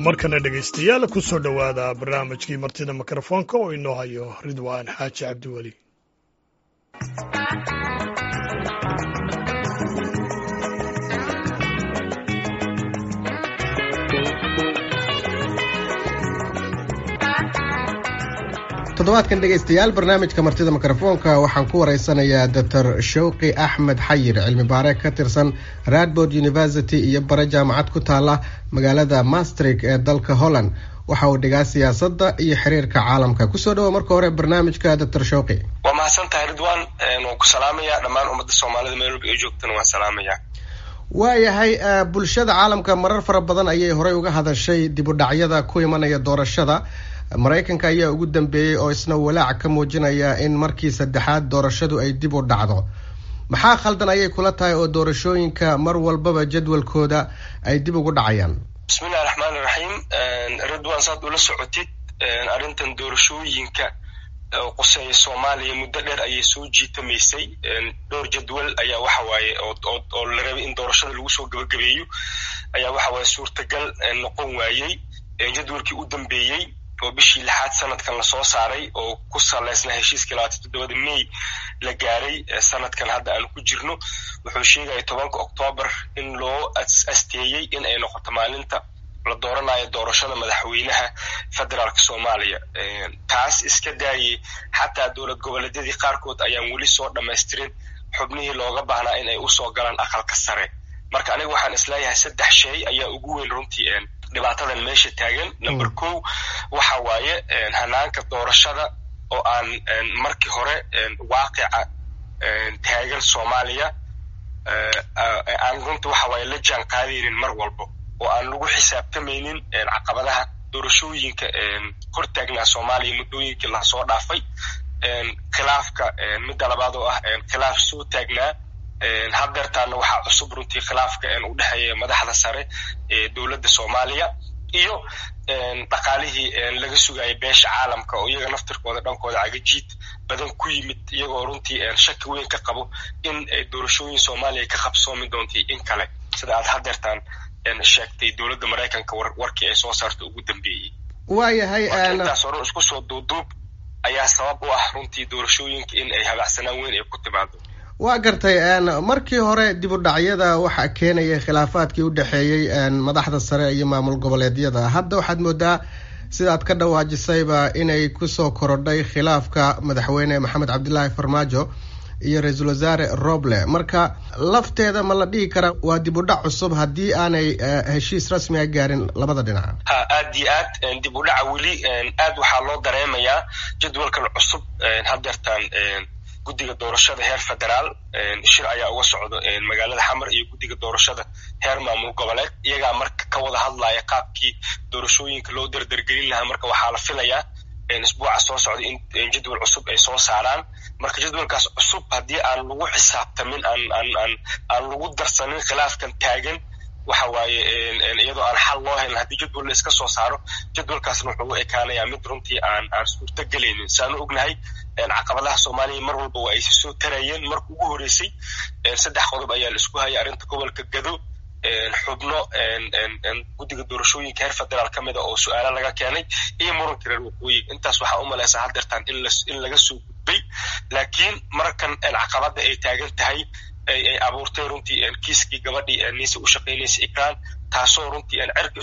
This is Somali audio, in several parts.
markana dhegaystayaal ku soo dhowaada barnaamijkii martida mikrofoonka oo inoo hayo ridwaan xaaji cabdiweli toddobaadkan dhegaystayaal barnaamijka martida mikrofoonka waxaan ku waraysanayaa doctor shawqi axmed xayir cilmi baare ka tirsan radbord university iyo bare jaamacad ku taala magaalada mastrik ee dalka holland waxa uu dhigaa siyaasadda iyo xiriirka caalamka kusoo dhawo marka hore barnaamijka doctor shawqi waa mahadsan tahay ridwan waan ku salaamaya dhammaan ummadda soomaalida meel walba ay joogtana waan salaamaya waayahay bulshada caalamka marar fara badan ayay horey uga hadashay dib u dhacyada ku imanaya doorashada maraykanka ayaa ugu dambeeyey oo isna walaac ka muujinaya in markii saddexaad doorashadu ay dib u dhacdo maxaa khaldan ayay kula tahay oo doorashooyinka mar walbaba jadwalkooda ay dib ugu dhacayaan bismillahi raxmaan iraxiim ridwan saad ula socotid arrintan doorashooyinka quseeya soomaaliya muddo dheer ayay soo jiitamaysay dhowr jadwal ayaa waxa waaye oo la rabay in doorashada lagu soo gabagabeeyo ayaa waxa waaye suurtagal noqon waayey jadwalkii u dambeeyey oo bishii lixaad sanadkan lasoo saaray oo ku saleysnaa heshiiskii labaatan toddobada may la gaaray sanadkan hadda aan ku jirno wuxuu sheegaya tobanka oktoobar in loo asteeyey in ay noqoto maalinta la dooranayo doorashada madaxweynaha federaalka soomaaliya taas iska daayey xataa dowlad goboleedyadii qaarkood ayaan weli soo dhamaystirin xubnihii looga baahnaa in ay usoo galaan aqalka sare marka aniga waxaan isleeyahay saddex shay ayaa ugu weyn runtii dhibaatadan meesha taagan number ko waxa waaye hanaanka doorashada oo aan markii hore waaqica taagan soomaaliya aan runta waxa waaye la jaan qaadaynin mar walba oo aan lagu xisaabtamaynin caqabadaha doorashooyinka hor taagnaa soomaaliya muddooyinkii lasoo dhaafay khilaafka midda labaad oo ah khilaaf soo taagnaa haddeertaana waxaa cusub runtii khilaafka u dhexeeya madaxda sare ee dowladda soomaaliya iyo dhaqaalihii laga sugayay beesha caalamka oo iyaga naftirkooda dhankooda cagajiid badan ku yimid iyagoo runtii shaki weyn ka qabo in doorashooyin soomaaliya ka qabsoomi doontay in kale sida aad haddeertaan sheegtay dowladda maraykanka warkii ay soo saarta ugu dambeeyey waayahay intaas hore isku soo duuduub ayaa sabab u ah runtii doorashooyinka in ay habacsanaan weyn ay ku timaado waa gartay markii hore dib u dhacyada waxaa keenayay khilaafaadkii u dhexeeyey madaxda sare iyo maamul goboleedyada hadda waxaad moodaa sidaad ka dhawaajisayba inay kusoo korodhay khilaafka madaxweyne maxamed cabdilaahi farmaajo iyo ra-iisul wasaare roble marka lafteeda ma la dhihi karaa waa dib u dhac cusub haddii aanay heshiis rasmiga gaarin labada dhinac ha aad iyo aad dib u dhaca weli aad waxaa loo dareemayaa jadwalkan cusub haddeertaan guddiga doorashada heer federaal shir ayaa uga socdo magaalada xamar iyo guddiga doorashada heer maamul goboleed iyagaa marka ka wada hadlaya qaabkii doorashooyinka loo derdergelin lahaa marka waxaa la filayaa isbuuca soo socda in jadwal cusub ay soo saaraan marka jadwalkaas cusub haddii aan lagu xisaabtamin aan aan aan aan lagu darsanin khilaafkan taagan waxa waaye iyadoo aan xal loo helin haddii jadwal la iska soo saaro jadwalkaasna wuxuu u ekaanayaa mid runtii aan aan suurto gelaynin saanu ognahay caqabadaha soomaaliya mar walba waa aysi soo tarayeen marka ugu horeysay saddex qodob ayaa la isku hayay arrinta gobolka gado xubno guddiga doorashooyinka heer federaal ka mid a oo su-aalo laga keenay iyo muranka reer waqooyiga intaas waxaa u malaysaa haddeertaan in in laga soo gudbay laakiin markan caqabada ay taagan tahay ay abuurtay runtii kiiskii gabadhii niise u shaqaynaysa ikraan taasoo runtii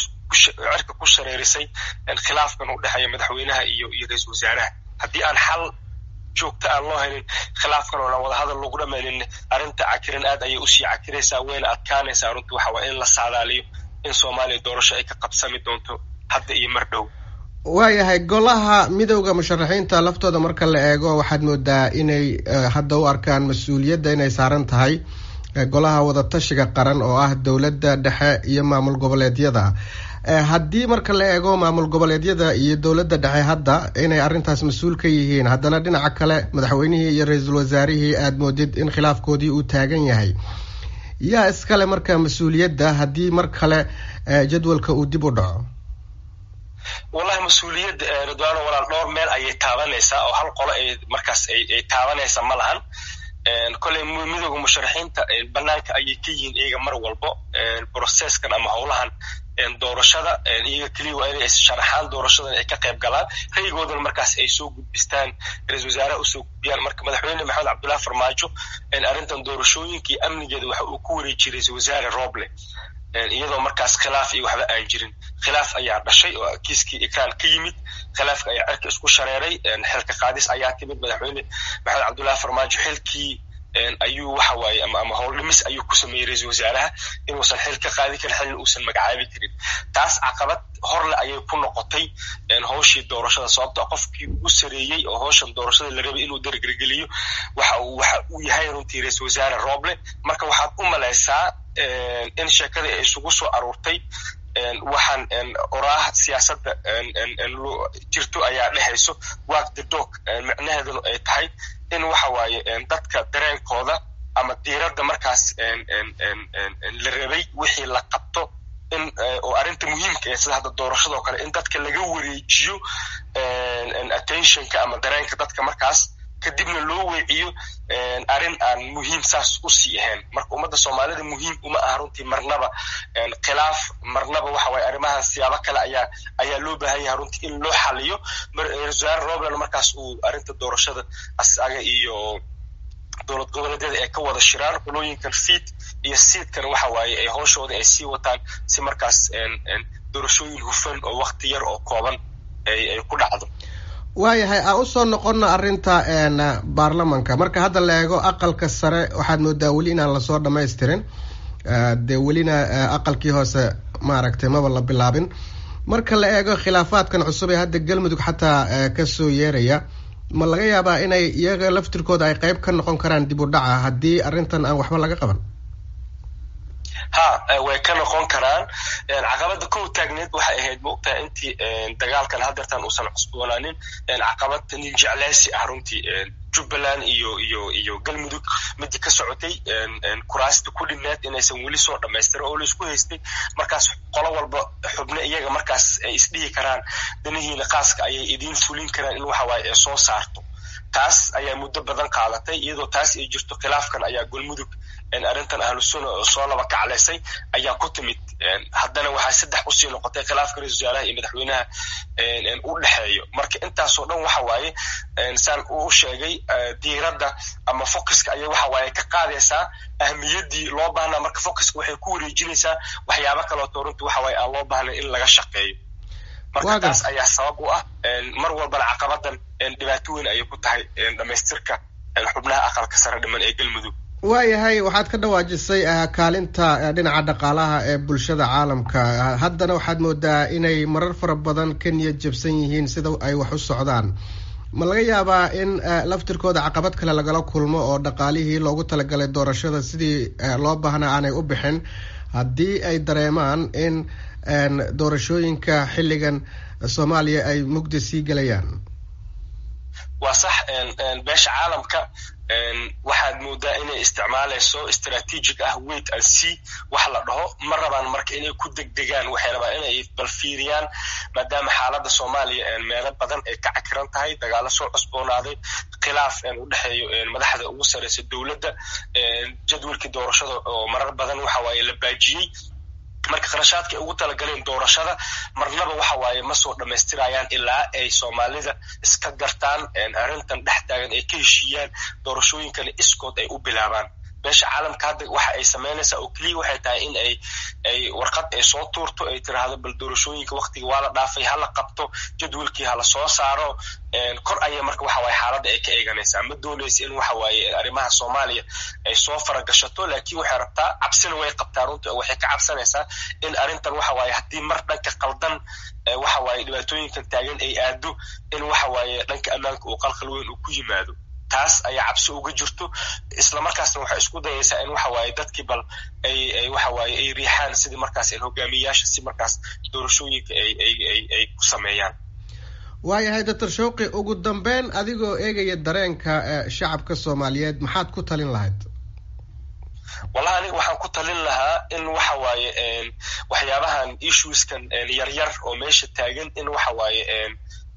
cirka ku shareerisay khilaafkan u dhexeeya madaxweynaha iyo iyo ra-iisul wasaaraha haddii aan xal joogta aan loo helin khilaafkan oo aan wadahadal lagu dhamaynin arrinta cakiran aad ayay usii cakiraysaa wayna adkaanaysaa runtii waxa waa in la saadaaliyo in soomaaliya doorasho ay ka qabsami doonto hadda iyo mar dhow waayahay golaha midowda musharaxiinta laftooda marka la eego waxaad moodaa inay hadda u arkaan mas-uuliyadda inay saaran tahay golaha wadatashiga qaran oo ah dowladda dhexe iyo maamul goboleedyada haddii marka la eego maamul goboleedyada iyo dowladda dhexe hadda inay arrintaas mas-uul ka yihiin haddana dhinaca kale madaxweynihii iyo ra-iisul wasaarihii aada moodid in khilaafkoodii uu taagan yahay yaa iskale marka mas-uuliyadda haddii mar kale jadwalka uu dib u dhaco wallahi mas-uuliyadda ridwaano walaal dhowr meel ayay taabanaysaa oo hal qolo ay markaas ay taabanaysa ma lahan koley midooda musharaxiinta banaanka ayay ka yihiin iyaga mar walbo processkan ama howlahan doorashada iyaga keliya waa inay sharaxaan doorashadan ay ka qayb galaan raygoodana markaas ay soo gudbistaan ra-isul wasaaraha usoo gudbiyaan marka madaxweyne maxamed cabdullahi farmaajo arrintan doorashooyinka iyo amnigeeda waxa uu ku wareejiyey ra-isul wasaare roble iyadoo markaas khilaaf iyo waxba aan jirin khilaaf ayaa dhashay oo kiiskii ikraan ka yimid khilaafka ayaa cirka isku shareeray xilka qaadis ayaa timid madaxweyne maxamed cabdullahi farmaajo xilkii ayuu waxa waaye ama ama howl dhimis ayuu ku sameeyey ra-isul wasaaraha inuusan xil ka qaadi karin xilna uusan magacaabi karin taas caqabad horle ayay ku noqotay howshii doorashada sababto qofkii ugu sareeyey oo howshan doorashada la rabay inuu dargergeliyo waxa uu waxa uu yahay runtii ra-isul wasaare roble marka waxaad u malaysaa in sheekadii ay isugu soo aruurtay waxaan oraah siyaasadda jirto ayaa dhehayso walk the dog micnaheeduna ay tahay in waxa waaye dadka dareenkooda ama diiradda markaas la rabay wixii la qabto in oo arrinta muhiimka ee sida hadda doorashadoo kale in dadka laga wareejiyo attentionka ama dareenka dadka markaas kadibna loo weeciyo arrin aan muhiim saas u sii ahayn marka ummadda soomaalida muhiim uma aha runtii marnaba khilaaf marnaba waxa waye arrimahan siyaabo kale ayaa ayaa loo baahan yahay runtii in loo xaliyo wasaare robland markaas uu arrinta doorashada asaga iyo dowlad goboleedyada ay ka wada shiraan qolooyinkan fiid iyo siidkan waxa waaye ay howshooda ay sii wataan si markaas doorashooyin hufan oo wakti yar oo kooban ay ay ku dhacdo waayahay aan usoo noqono arrinta baarlamanka marka hadda la eego aqalka sare waxaad moodaa weli inaan lasoo dhamaystirin dee welina aqalkii hoose maaragtay maba la bilaabin marka la eego khilaafaadkan cusub ee hadda galmudug xataa kasoo yeeraya ma laga yaabaa inay iyaga laftirkooda ay qeyb ka noqon karaan dib u dhaca haddii arrintan aan waxba laga qaban ha way ka noqon karaan caqabada kow taagneed waxay ahayd maogtahay intii dagaalkan hadeertan uusan cusboonaanin caqabad nin jecleysi ah runtii jubbaland iyo iyo iyo galmudug midii ka socotay kuraasta ku dhineed inaysan weli soo dhamaystirin oo laisku haystay markaas qolo walba xubne iyaga markaas ay isdhihi karaan danihiina qaaska ayay idiin fulin karaan in waxa waaye ay soo saarto taas ayaa muddo badan qaadatay iyadoo taas ay jirto khilaafkan ayaa galmudug arrintan ahlusuna oo soo laba kacleysay ayaa ku timid haddana waxaa saddex usii noqotay khilaafka ra-isul wasaaraha iyo madaxweynaha u dhexeeyo marka intaasoo dhan waxa waaye saan uu sheegay diiradda ama focuska ayay waxa waaye ka qaadaysaa ahmiyaddii loo baahnaa marka focuska waxay ku wareejinaysaa waxyaabo kaleoto runtii waxa waaye aan loo baahnayn in laga shaqeeyo marka taas ayaa sabab u ah mar walbana caqabadan dhibaato weyn ayay ku tahay dhamaystirka xubnaha aqalka sare dhiman ee galmudug waayahay waxaad ka dhawaajisay kaalinta dhinaca dhaqaalaha ee bulshada caalamka haddana waxaad moodaa inay marar fara badan ka niyad jabsan yihiin sida ay wax u socdaan ma laga yaabaa in laftirkooda caqabad kale lagala kulmo oo dhaqaalihii loogu talagalay doorashada sidii loo baahnaa aanay u bixin haddii ay dareemaan in doorashooyinka xilligan soomaaliya ay mugdi sii gelayaan waa sax beesha caalamka waxaad moodaa inay isticmaalayso strategic ah wait and see wax la dhaho ma rabaan marka inay ku degdegaan waxay rabaan inay balfiiriyaan maadaama xaaladda soomaaliya meelo badan ay ka cakiran tahay dagaalo soo cusboonaaday khilaaf u dhexeeyo madaxda ugu sareysa dowladda jadwalkii doorashada oo marar badan waxa waaye la baajiyey marka kharashaadka ay ugu talagaleen doorashada marnaba waxa waaye ma soo dhammaystirayaan ilaa ay soomaalida iska gartaan arrintan dhex taagan ay ka heshiiyaan doorashooyinkana iskood ay u bilaabaan beesha caalamka hadda waxa ay samaynaysaa oo keliya waxay tahay in ay ay warqad ay soo tuurto ay tiraahdo bal doorashooyinka waktiga waa la dhaafay hala qabto jadwalkii hala soo saaro kor ayay marka waxa waaye xaaladda ay ka eeganaysaa ma doonaysa in waxa waaye arrimaha soomaaliya ay soo faragashato laakiin waxay rabtaa cabsina way qabtaa runta waxay ka cabsanaysaa in arrintan waxa waaye haddii mar dhanka qaldan waxa waaye dhibaatooyinkan taagan ay aado in waxa waaye dhanka ammaanka uu qalqal weyn uu ku yimaado taas ayaa cabsi uga jirto isla markaasna waxay isku dayaysaa in waxa waaye dadkii bal ay ay waxa waaye ay riixaan sidii markaas hogaamiyayaasha si markaas doorashooyinka ay ay ay ay ku sameeyaan waayahay doctor shawqi ugu dambeyn adigoo eegaya dareenka shacabka soomaaliyeed maxaad ku talin lahayd wallahi aniga waxaan ku talin lahaa in waxa waaye waxyaabahan issueskan yaryar oo meesha taagan in waxa waaye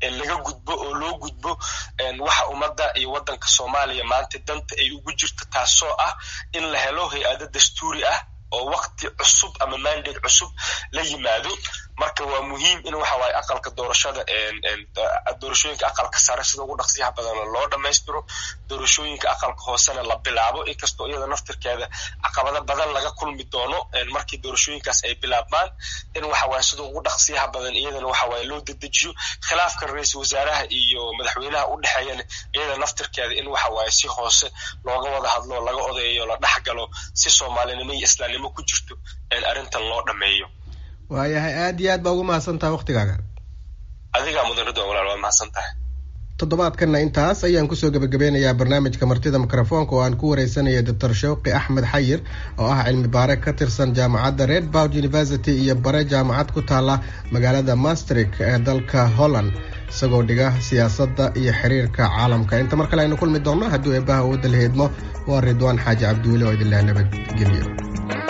laga gudbo oo loo gudbo waxa ummadda iyo waddanka soomaaliya maanta danta ay ugu jirto taasoo ah in la helo hay-ado dastuuri ah oo wakti cusub ama mandate cusub la yimaado marka waa muhiim in waxa waaye aqalka doorashada doorashooyinka aqalka sare sida ugu dhaqsiyaha badan loo dhammaystiro doorashooyinka aqalka hoosena la bilaabo inkastoo iyada naftirkeeda caqabado badan laga kulmi doono markii doorashooyinkaas ay bilaabmaan in waxa waaye sida ugu dhaqsiyaha badan iyadana waxa waaye loo dedejiyo khilaafka ra-iisul wasaaraha iyo madaxweynaha u dhexeeyana iyada naftirkeeda in waxa waaye si hoose looga wada hadlo laga odeeyo la dhexgalo si soomaalinimo iyo islaamnimo ku jirto arrintan loo dhammeeyo waayahay aad iyo aad baa ugu mahadsan tahay waktigaaga adigaa mudan ridwan walaal waa mahadsan tahay toddobaadkanna intaas ayaan kusoo gebagabeynayaa barnaamijka martida mikrofoonka oo aan ku wareysanaya doctor shawqi axmed xayir oo ah cilmi baare ka tirsan jaamacadda red boud university iyo bare jaamacad ku taala magaalada mastrik ee dalka holland isagoo dhiga siyaasadda iyo xiriirka caalamka inta mar kale aynu kulmi doonno hadduu eebbaha wadda la heedmo waa ridwaan xaaji cabduule oo idinleh nabadgelyo